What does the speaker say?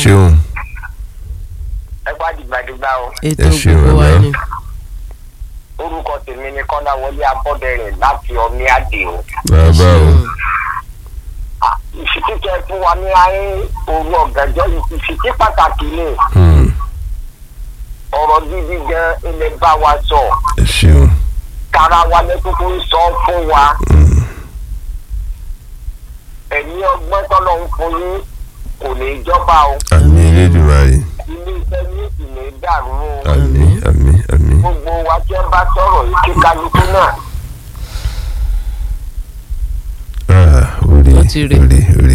ṣeun ẹ gbá dìgbàdìgbà o ètò ẹ ṣeun, gbogbo wa bàbá. ni. orúkọ tèmi ni kọ́láwọlé abọ́dẹrìn láti ọmí àdìo bàbá o ìṣìkíkẹ fún wa ní ayé òru ọ̀gànjọ́ ìṣìkí pàtàkì ni Hmm, ọ̀rọ̀ gidi gan ilẹ̀ bá wa sọ ẹ ṣeun tara wa lẹ́kọ̀ọ́ ń sọ fún wa Hmm, ẹ̀mí ọgbọ́n tọ́lọ́ ń fún yín kò ní í jọba o àmì Elédùmarè ilé iṣẹ́ ní ìlú dàrú o àmì àmì àmì gbogbo wa tí ẹ bá sọ̀rọ̀ yìí kí kálukú náà Ah, orí Ó ti rí. orí orí